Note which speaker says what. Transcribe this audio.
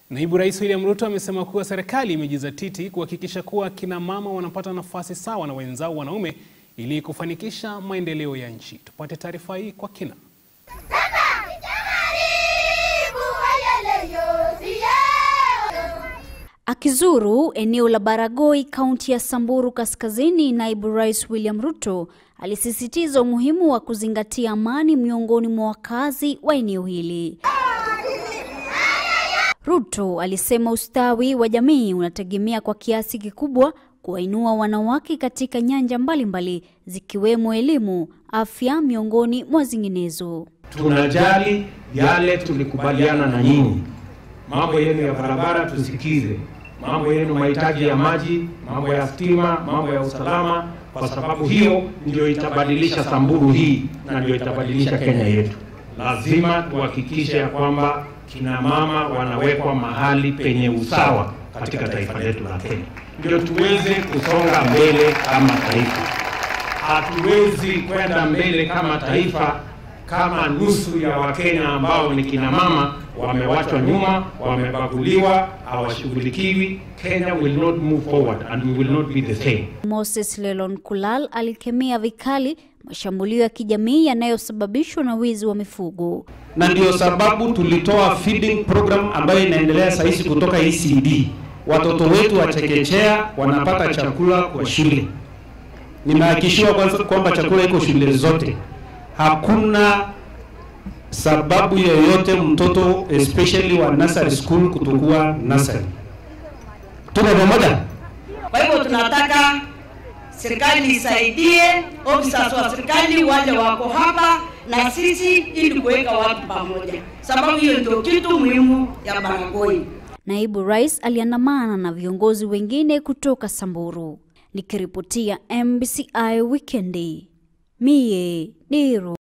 Speaker 1: Naibu Rais William Ruto amesema kuwa serikali imejizatiti kuhakikisha kuwa kina mama wanapata nafasi sawa na wenzao wanaume ili kufanikisha maendeleo ya nchi. Tupate taarifa hii kwa kina.
Speaker 2: Akizuru eneo la Baragoi, kaunti ya Samburu Kaskazini, naibu rais William Ruto alisisitiza umuhimu wa kuzingatia amani miongoni mwa wakazi wa eneo hili. Ruto alisema ustawi wa jamii unategemea kwa kiasi kikubwa kuwainua wanawake katika nyanja mbalimbali zikiwemo elimu, afya miongoni mwa zinginezo.
Speaker 3: Tunajali yale tulikubaliana na nyinyi, mambo yenu ya barabara tusikize, mambo yenu mahitaji ya maji, mambo ya stima, mambo ya usalama, kwa sababu hiyo ndio itabadilisha Samburu hii na ndio itabadilisha Kenya yetu. Lazima tuhakikishe ya kwamba kina mama wanawekwa mahali penye usawa katika taifa letu la Kenya, ndio tuweze kusonga mbele kama taifa. Hatuwezi kwenda mbele kama taifa kama nusu ya Wakenya ambao ni kina mama wamewachwa nyuma, wamebaguliwa, hawashughulikiwi. Kenya will not move forward and we will not be the same.
Speaker 2: Moses Lelon Kulal alikemea vikali mashambulio ya kijamii yanayosababishwa na wizi wa mifugo.
Speaker 4: na ndio sababu tulitoa feeding program ambayo inaendelea sasa hizi kutoka ECD. Watoto wetu wa chekechea wanapata chakula kwa shule. Nimehakikishiwa kwanza kwamba chakula iko shule zote. Hakuna sababu yoyote mtoto especially wa nursery school kutokuwa nursery. Tuko pamoja?
Speaker 5: Kwa hivyo tunataka serikali isaidie, officers wa serikali wale wako hapa na sisi, ili kuweka watu pamoja, sababu hiyo ndio kitu muhimu ya Baragoi.
Speaker 2: Naibu rais aliandamana na viongozi wengine kutoka Samburu. Nikiripotia MBCI Wikendi, mie Niro.